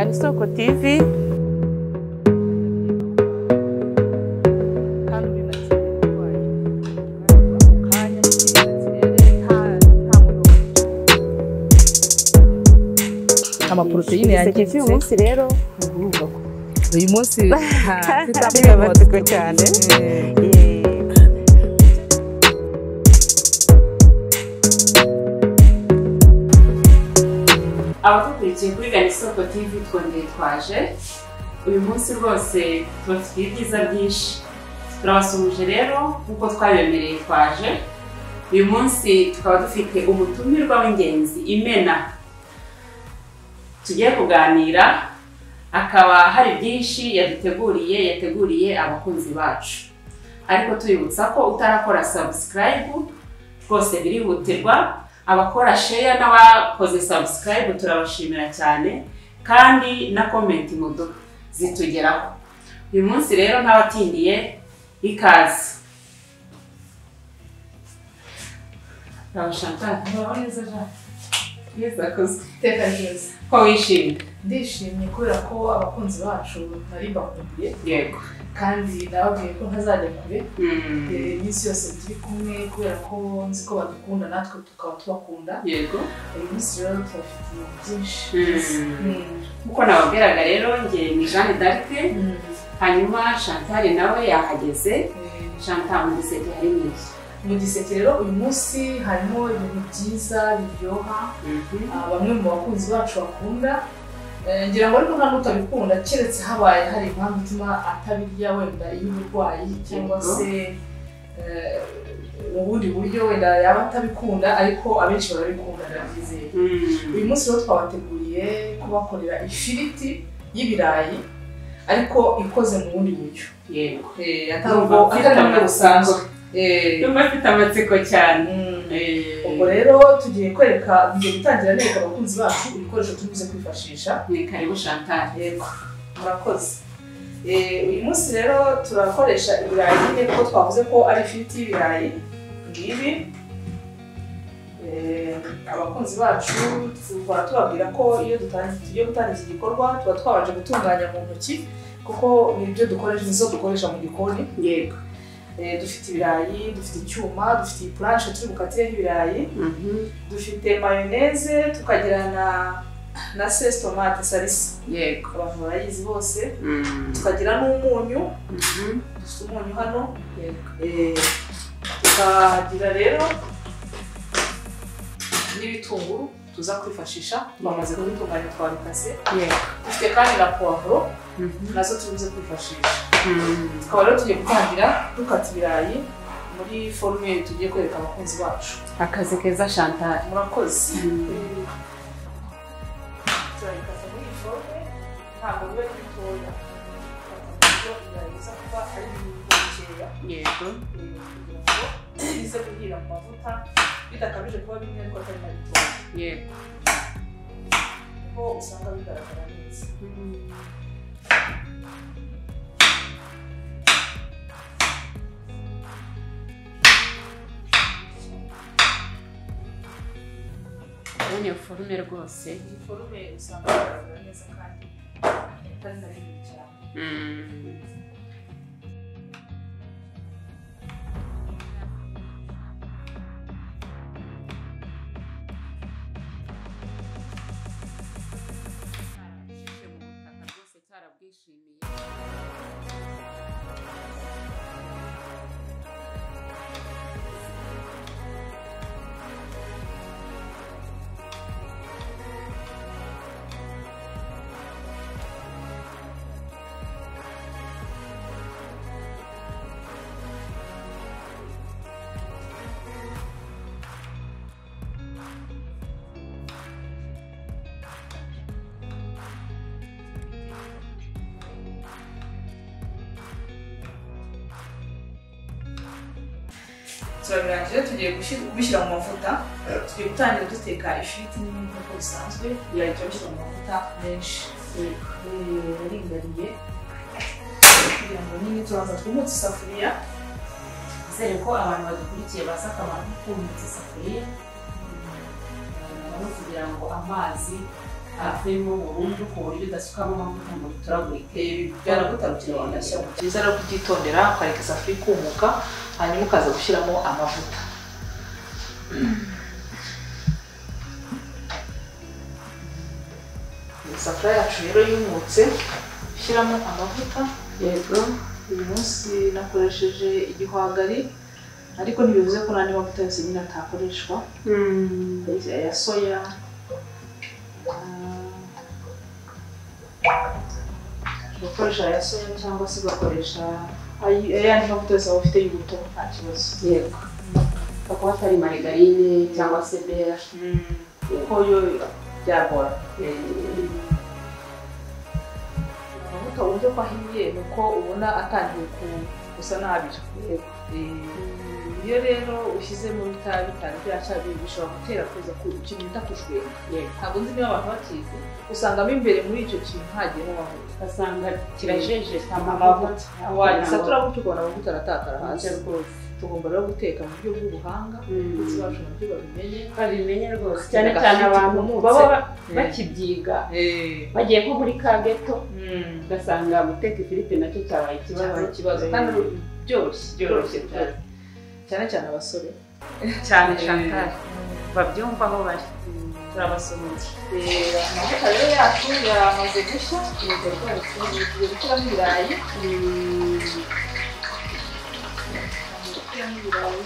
ni Soko TV. amaporoteyine yangiritse uyu munsi rero uyu munsi Ni amatsiko cyane. Eh, abadukurikiye kuri garisoko tv twongeye twaje uyu munsi rwose tubafitiye ibyiza byinshi turabasuhuje rero nk'uko twabemereye twaje uyu munsi tukaba dufite umutumirwa w'ingenzi imena tugiye kuganira akaba hari byinshi yaduteguriye yateguriye abakunzi bacu ariko tuyibutsa ko utarakora sabusikarayibu rwose birihutirwa abakora sheya n'abakoze sabusikarayibu turabashimira cyane kandi na komenti mudu zitugeraho uyu munsi rero ntabatindiye ikaze Uraho Chantal? Uraho neza Jean. Neza koze. Iteka ryiza. ko wishimye Ndishimye kubera ko abakunzi bacu nari bakumbuye yego kandi nababwiye ko ntazajya kure Mm, Eh, iminsi yose turi kumwe kubera ko nzi ko badukunda natwe tukaba tubakunda yego uyu munsi rero tubafitiye byinshi Mm. Mm. nk'uko nababwiraga rero njye ni jeanne d'arc Mm. hanyuma chantal nawe yahageze Eh, chantal mu giseke hari nyinshi mu giseke rero uyu munsi harimo ibintu byiza biryoha Mhm. Ah, bamwe mu bakunzi bacu bakunda Eh, ngira ngo ariko nta n'utabikunda keretse habaye hari impamvu ituma atabirya wenda y'uburwayi cyangwa se eh, ubundi buryo wenda yaba atabikunda ariko abenshi barabikunda ndabyizeye Mm. uyu munsi rero twabateguriye kubakorera ifiriti y'ibirayi ariko ikoze mu bundi buryo yego Eh, atari Ndumva ubwo- mfite atari ubwo amatsiko. busanzwe Eh, Ndumva mfite amatsiko cyane mm, Eh, ubwo rero tugiye kwereka tugiye gutangira nereka abakunzi bacu ibikoresho tubuze kwifashisha ni karibu chantal yego murakoze Eh, uyu munsi rero turakoresha ibirayi nyine kuko twavuze ko ari ifiriti y'ibirayi ngibi Eh, abakunzi bacu tuhora tubabwira ko iyo dutangiye tugiye gutangira iki gikorwa tuba twabanje gutunganya mu ntoki kuko nibyo dukoresha nizo dukoresha mu gikoni yego Eh, dufite ibirayi dufite icyuma dufite puranshe turi bukatireho ibirayi Mhm. dufite mayoneze tukagira na na sesi tomate salisa yego abantu barayizi bose Mm. tukagira n'umunyu Mhm. dufite umunyu hano yego eh, tukagira rero n'ibitunguru tuza kwifashisha bamaze kubitunganya twabikase yego dufite kandi na puwavuro Mhm. nazo tubuze kwifashisha Mm. tukaba rero tugiye gutangira dukata ibirayi muri forume tugiye kwereka abakunzi bacu akazi keza chantal murakoze Mm. turabikata muri iyi forume ntabwo biba ari bitoya Tukata ku buryo ibirayi biza kuba ari bikeya yego kugira ngo bize guhira mu mavuta bidakabije kuba bimwe ariko atari na bitoya yego kuko usanga bigaragara neza Mm. Ubonye forume rwose iyi forume usanga bigaragara neza kandi atari na binini cyane Mm. turabirangije tugiye gushi- kubishyira mu mavuta tugiye gutangira duteka ifiriti n'ibindi nk'uko bisanzwe birajya bishyira mu mavuta menshi Eh, yaringariye kugira ngo nyine turaza twumutse isafuriya Nizere ko abantu badukurikiye bazi akamaro ko kumutsa isafuriya no kugira ngo amazi avemo burundu ku buryo udasukamo amavuta ngo duturagurike byaragutarukira wanashya mu byiza no kubyitondera ukareka isafuriya ikumuka hanyuma ukaza gushyiramo amavuta isafuriya yacu rero yumutse gushyiramo amavuta yego uyu munsi nakoresheje igihwagari ariko ntibivuze ko n'andi mavuta yose nyine atakoreshwa aya soya bakoresha aya soya cyangwa se bakoresha ay- ayandi mavuta yose waba ufite y'ubuto nta kibazo yego bakaba atari marigarine cyangwa se beya kuko yo byagora amavuta uburyo ko ahiye ni uko ubona atangiye ku- gusa nabi Eh, iyo rero ushyizemo itabi itabi ryacyabiye bishobora gutera kuza ku ikintu bita kushwera Yego. ntabwo nzi niba abantu batize usangamo imbere muri icyo kintu hagiyemo amavuta ugasanga kirajeje amavuta wagisatura wagisatura gutyo ukabona amavuta aratakara hasi tugomba rero guteka mu buryo bw'ubuhanga ndetse bacu nabyo babimenye babimenye rwose cyane cyane abantu baba ba- bakibyiga bagiye nko muri ka geto ugasanga guteka ifiriti nacyo cyabaye cyabaye ikibazo ikibazo kandi byoroshye byoroshye cyane cyane cyane abasore cyane Chantal. babyumva aho bari turabasuhuza amavuta rero yacu yamaze gushya yego rwose tugiye gushyiramo ibirayi gushyiramo ibirayi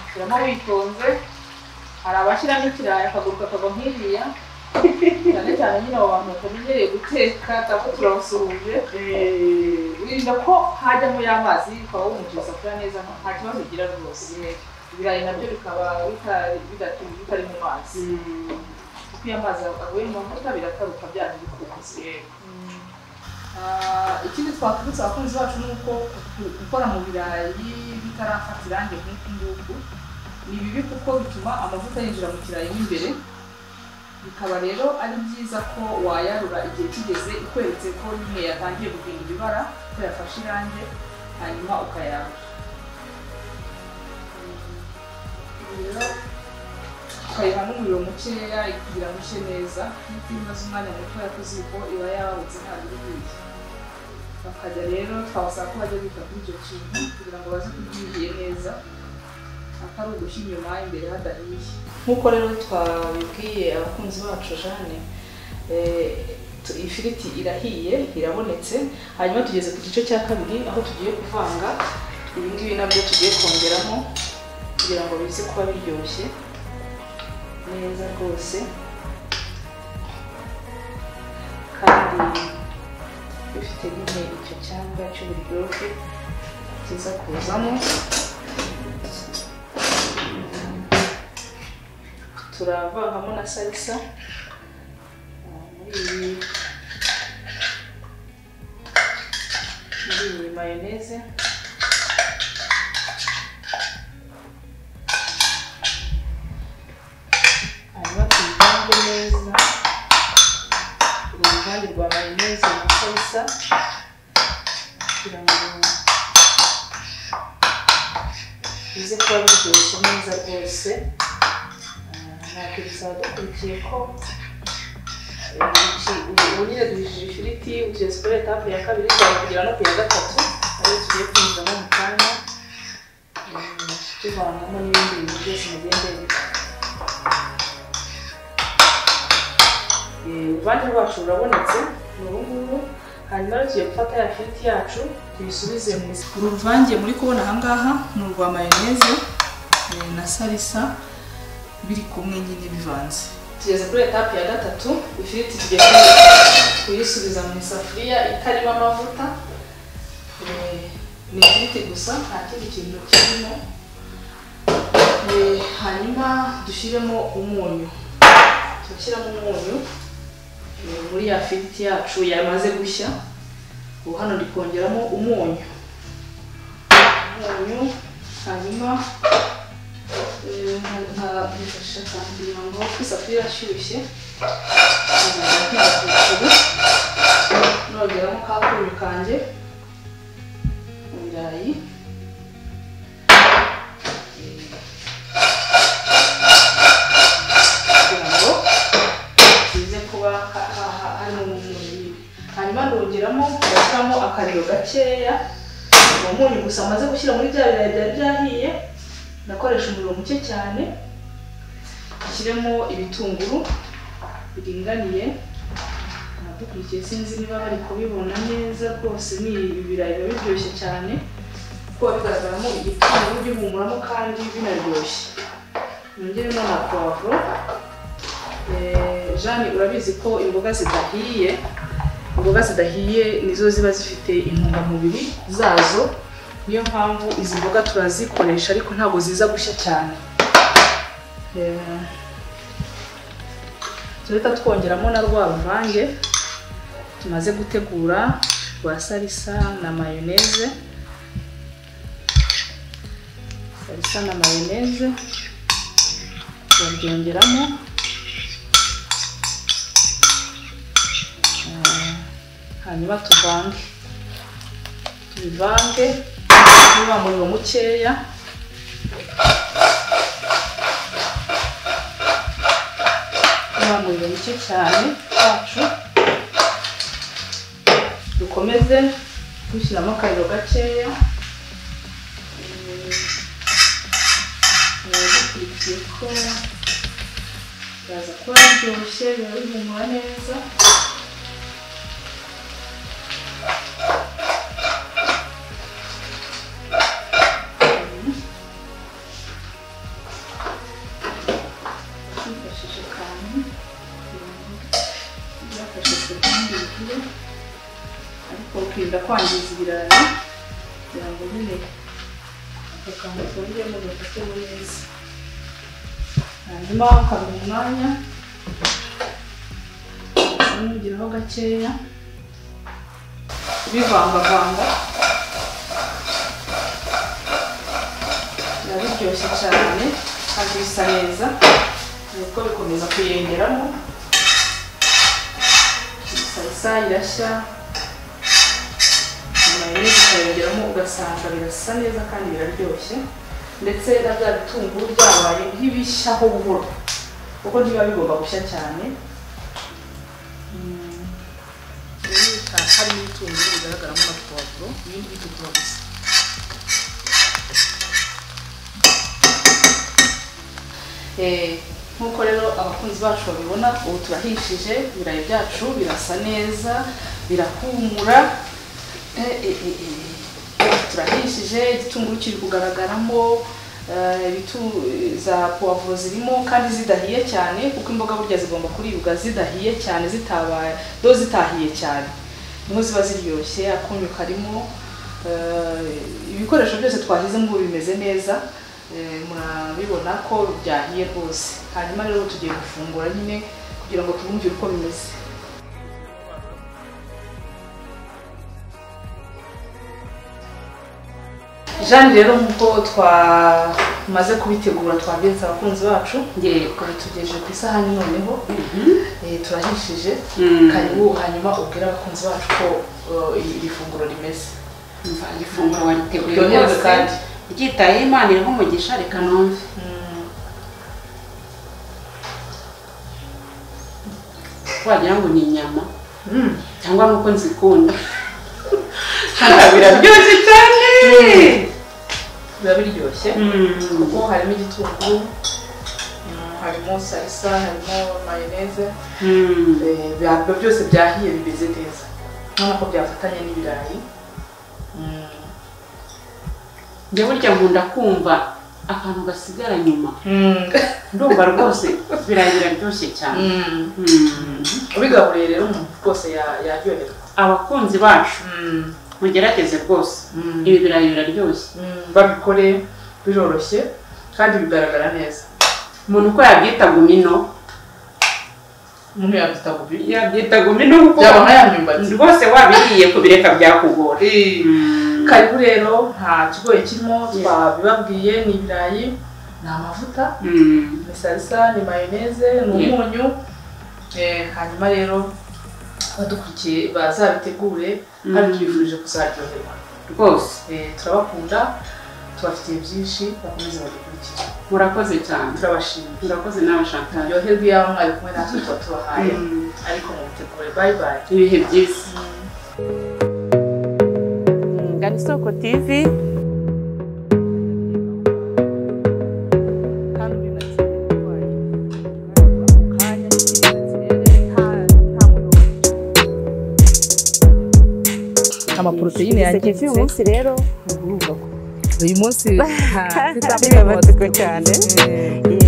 ushyiramo witonze hari abashyiramo ikirayi akaguru kakava nk'iriya cyane cyane nyine abo bantu batamenyereye guteka cyangwa turabasuhuje wirinda ko hajyamo y'amazi ukaba wumutse isafuriya neza nta kibazo ugira rwose ibirayi nabyo bikaba bitari bidatu- bitari mu mazi kuko iyo amazi aguye mu mavuta birataruka byanyu bikubuze Ah, ikindi twakubitse abakunzi bacu ni uko ku- gukora mu birayi bitarafata irangi nk'uku nguku ni bibi kuko bituma amavuta yinjira mu kirayi mo imbere bikaba rero ari byiza ko wayarura igihe kigeze ikweretse ko nyine yatangiye guhindura ibara ko yafashe irangi hanyuma ukayarura rero ukayiha n'umuriro mukeya kugira ngo ishye neza nk'uko iyo imaze umwanya mutoya ku ziko iba yarutse ntabwo iri bushye bakajya rero twabasaba ko bajya bita kuri icyo kintu kugira ngo baze kubyihiye neza atari ugushya inyuma imbere hadahiye nk'uko rero twabibwiye abakunzi bacu jane eh, tu- ifiriti irahiye irabonetse hanyuma tugeze ku gice cya kabiri aho tugiye kuvanga ibi ngibi nabyo tugiye kongeramo kugira ngo bize kuba biryoshye neza rwose kandi bifite nyine icyo cyanga cy'uburyohe kiza kuzamo turavangamo na salisa Ah, muri iyi muri iyi mayoneze hanyuma tuyivange neza uruvange rwa mayoneze na salisa kugira ngo bize kuba biryoshye neza rwose ntabwo bisaba dukurikiye ko ubunyine duhishije ifiriti ugeze kuri etape ya kabiri cyangwa kugera no ku ya gatatu ariyo tugiye kwinjiramo mu kanya eh, tuvanamo n'ibindi bintu byose imigendere uruvange rwacu rurabonetse ni ubu ngubu hanyuma rero tugiye gufata ya firiti yacu tuyisubize mu isi uru ruvange muri kubona ahangaha ni urwa mayoneze eh, na salisa biri kumwe nyine bivanze tugeze kuri etape ya gatatu ifiriti tugiye kuyisubiza mu isafuriya itarimo amavuta Eh, ni ifiriti gusa nta kindi kintu kirimo Eh, hanyuma dushyiremo umunyu turashyiramo umunyu eh, muri ya firiti yacu yamaze gushya ubu hano ndi kongeramo umunyu umunyu hanyuma nkabifashisha cyane kugira ngo isafuriya irashyushye nk'agakecuru nogeramo ka kunyu kanjye mu birayi kugira ngo hanyuma ndogeramo ndashyiramo akariro gakeya uwo munyu gusa maze gushyira muri bya birayi byari byahiye ndakoresha umuriro muke cyane nshyiremo ibitunguru biringaniye abadukurikiye sinzi niba bari kubibona neza rwose ni ibirayi biba biryoshye cyane kuko bigaragaramo igitunguru gihumuramo kandi binaryoshye nongeremo na puwavuro Eh, Jeanne urabizi ko imboga zidahiye imboga zidahiye nizo ziba zifite intungamubiri zazo niyo mpamvu izi mboga turazikoresha ariko ntabwo ziza gushya cyane Eh, turahita twongeramo na rwa ruvange tumaze gutegura rwa salisa na mayoneze salisa na mayoneze babyongeramo hanyuma tuvange tubivange niba umuriro mukeya niba umuriro muke cyane wacu dukomeze dushyiramo akariro gakeya biba dukurikiye ko biraza kuba biryoshye biba bihumura neza twifashishije akantu kugira ngo byafashe sekunde bigire ariko ukirinda kwangiza ibirayi kugira ngo nyine aka kantu kongemo gafatemo neza hanyuma ukaba umwanya umugiraho gakeya bivangavanga biba biryoshye cyane kandi bisa neza nuko bikomeza kuyengeramo salisa irashya mayoneze ukayongeramo ugasanga birasa neza kandi biraryoshye ndetse na bya bitunguru byabaye nk'ibishyaho buhoro kuko ntibiba bigomba gushya cyane Mm. harimo ibitunguru bigaragaramo na puwavuro ibindi bitukura gusa Eh, nk'uko rero abakunzi bacu babibona ubu turahishije ibirayi byacu birasa neza birahumura Eh, eh, eh, eh. turahishije igitunguru kiri kugaragaramo eh, ibitu- za puwavuro zirimo kandi zidahiye cyane kuko imboga burya zigomba kuribwa zidahiye cyane zitabaye do zitahiye cyane niho ziba ziryoshye akunyu karimo eh, ibikoresho byose twashyizemo ubu bimeze neza Eh, murabibona ko byahiye rwose hanyuma rero tugiye gufungura nyine kugira ngo tubumvire uko bimeze jeanne rero nk'uko twamaze kubitegura twagenze abakunzi bacu Yego. tugejeje ku isahani noneho eh, turahishije Mm. karibu hanyuma ubwire abakunzi bacu ko eh, iri funguro rimeze Umva, ifunguro wariteguye Ryohewe rwose. kandi. Ryitayeho Imana iriho umugisha reka numve. Wagira ngo ni inyama cyangwa nuko nzikunda. Biraryoshye cyane. biba biryoshye Mm. kuko harimo igitunguru mm, harimo salisa harimo mayoneze Mm. Eh, biba byose byahiye bimeze neza urabona ko byafatanye n'ibirayi Mm. njya burya nkunda kumva akantu gasigara nyuma Mm. ndumva rwose birayi biraryoshye cyane Mm. Mm. ubigaburiye rero umuntu rwose ya- yaryoherwa abakunzi bacu Mm. mugerageze rwose Mm. ibi birayi biraryoshye Mm, babikore biroroshye kandi bigaragara neza umuntu uko yabyita gumino umuntu yabyita gubi yabyita gumino kuko byabona yamyumbati rwose wabiriye kubireka byakugora Mm. karibu rero nta kigoye kirimo twabibabwiye ni ibirayi ni amavuta Mm. ni salisa ni mayoneze ni umunyu Eh, hanyuma rero abadukurikiye bazabitegure Mm. kandi tubifurije kuzaryoherwa rwose Eh, turabakunda tubafitiye byinshi bakomeze badukurikire murakoze cyane turabashimira murakoze nawe shantal turyoherwe iyo mwari kumwe natwe tuba tubahaye Mm. ariko mubitegure bayi bayi ibihe byiza gana isoko tv amaporoteyine yangiritse uyu munsi rero uyu munsi nta- Bibabaza cyane. Eh,